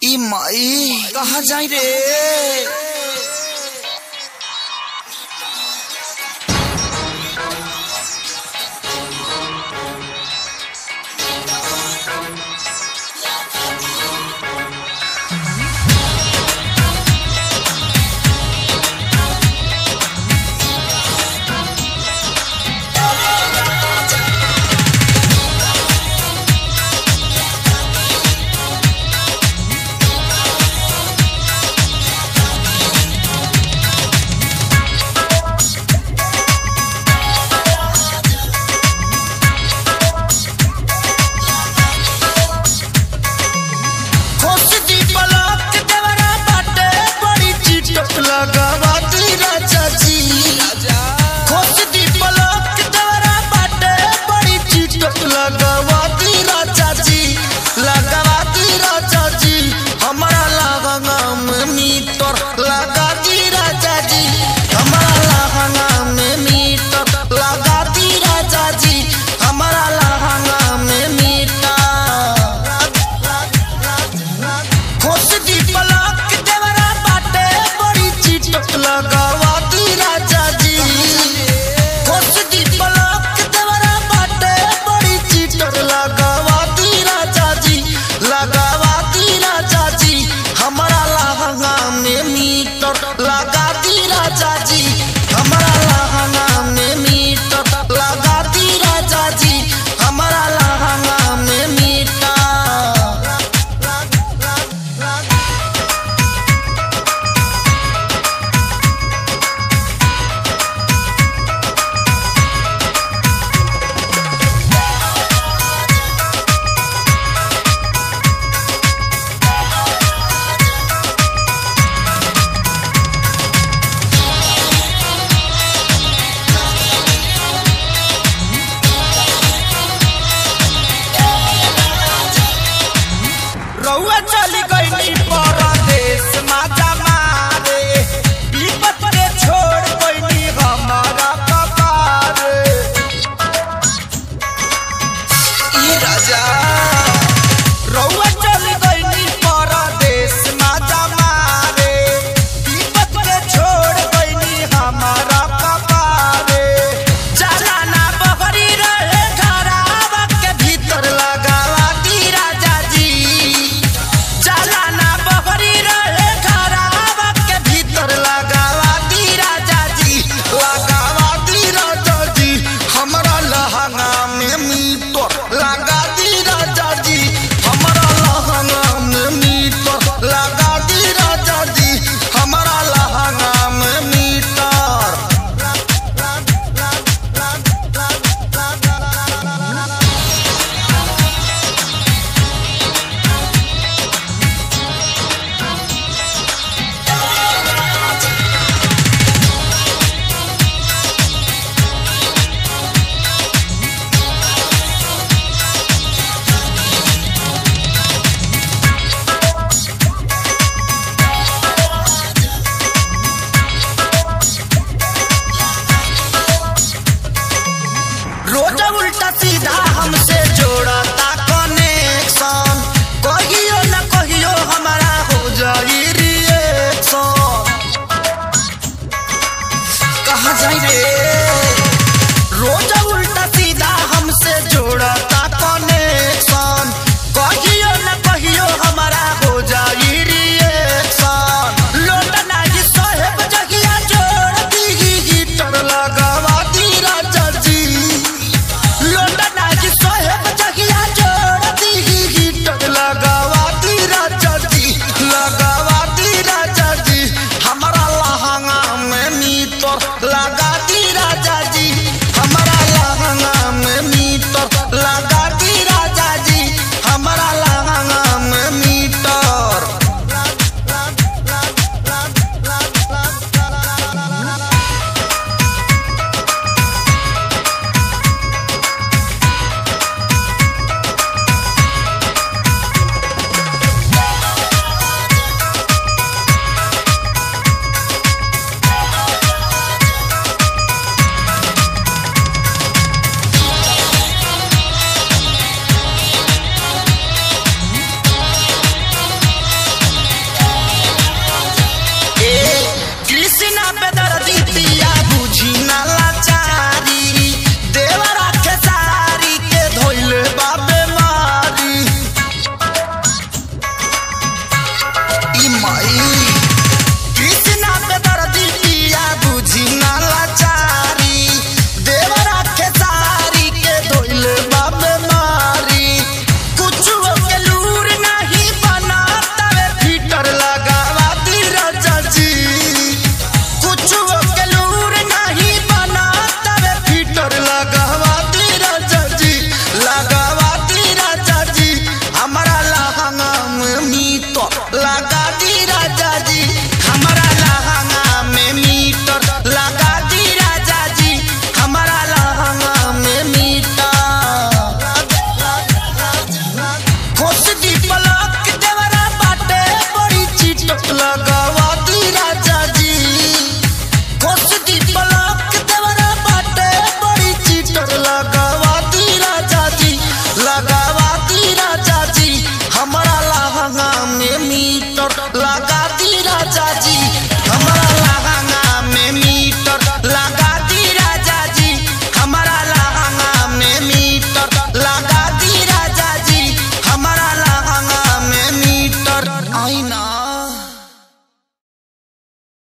ई माई कहाँ जाई रे खोस दी पलक देवरा बाटे बड़ी चिटक लगावा दी राजा जी खोस दी पलक देवरा बाटे बड़ी चिटक लगावा दी राजा जी लगावा दी राजा जी हमारा लहंगा में मीटर लगा दी राजा जी हमारा लहंगा में मीटर लगा दी राजा जी हमारा लहंगा में मीटर खोस दी पलक देवरा बाटे बड़ी चिटक लगावा दी राजा जी खोस दी पलक देवरा बाटे बड़ी चिटक लगावा दी राजा जी लगावा दी राजा जी हमारा लहंगा में मीटर लगा दी राजा जी हमारा लहंगा में मीटर लगा दी राजा जी हमारा लहंगा में मीटर रउआ चली गईनी परदेश माता मारे विपत के छोड़ गईनी हमारा कपार ई राजा रउआ चली गईनी परदेश माता मारे विपत के छोड़ गईनी हमारा कपार चला ना बहरी रहे घरावा के भीतर लगावा दी राजा जी चलाना बहरी रहे घरावा के भीतर लगावा दी राजा जी लगावा दी राजा जी हमरा लहंगा में मीटर लगा दी राजा जी हमरा लहंगा में मीटर लगा दी राजा जी हमरा लहंगा में मीटर रोज उल्टा सीधा हमसे जोड़ता कनेक्शन कहियो न कहियो हमारा हो जाई रिएक्शन कहाँ जाई रे रोज उल्टा सीधा हमसे जोड़ता कनेक्शन कहियो न कहियो हमारा हो जाई रिएक्शन लोट नाही साहेब जगिया जोड़ दी हीटर लगावा दी राजा जी लोटना की साहेब जगिया जोड़ दी हीटर लगावा दी राजा जी लगावा दी राजा जी हमारा लहंगा में मीटर लगा दी मीटर लगा दी राजा जी हमारा लहंगा में मीटर लगा दी राजा जी हमारा लहंगा में मीटर खोस दी पलक देवरा बाटे बड़ी चीट लगावा दी राजा जी खोस दी पलक देवरा बाटे बड़ी चीट लगावा दी राजा जी लगावा दी राजा जी हमारा लहंगा में मीटर लगा